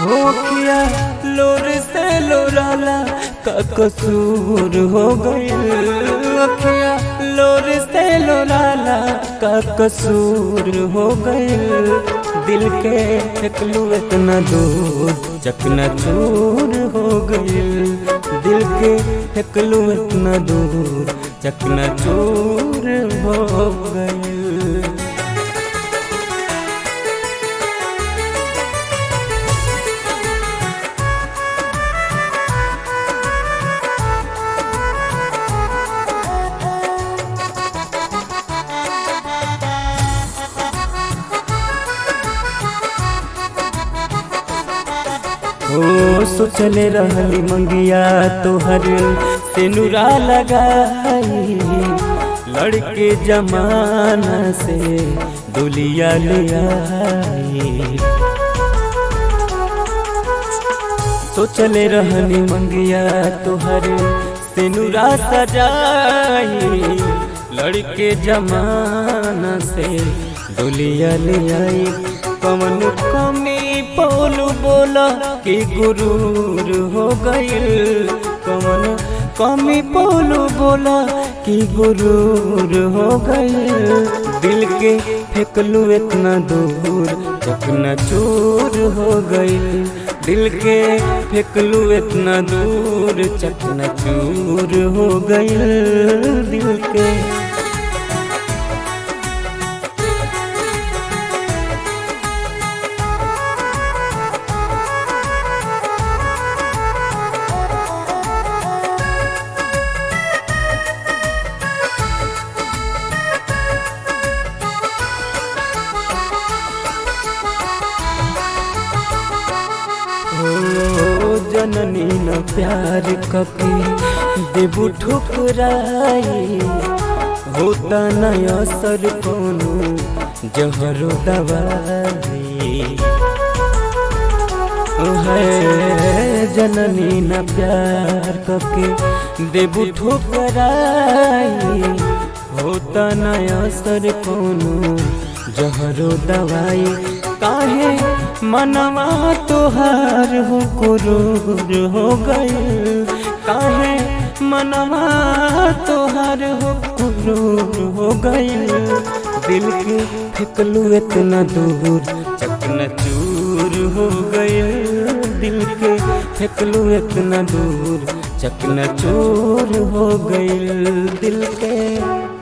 होखिया लोर से लोराला का कसूर हो गइल अखिया लोर से लोराला का कसूर हो गइल दिल के फेंकलू इतना दूर चकना चूर हो गइल दिल के फेंकलू इतना दूर चकना चूर हो गइल हो सोचले रहली मंगिया तोहर सेनुरा लगाई लड़के जमाना से दुलिया ले आई सोचले रहनी मंगिया तोहर सेनुरा सजाई लड़के जमाना से दुलिया ले आई कमन कमी पोलू बोला कि गुरूर हो गइल कमन कमी पोलू बोला कि गुरूर हो गइल दिल के फेंकलू इतना दूर चकना चूर हो गइल दिल के फेंकलू इतना दूर चकना चूर हो गइल दिल के हो जननी न प्यार कके देबू ठुकराई होता न असर कोनो जहरो दवाई है जननी न प्यार कके देबू ठुकराई होता न असर कोनो जहरो दवाई काहे मनवा तोहार हो कुरूर हो गइल काहे मनवा तोहार हो कुरूर हो गइल दिल के फेंकलू इतना दूर चकना चूर हो गइल दिल के फेंकलू इतना दूर चकना चूर हो गइल दिल के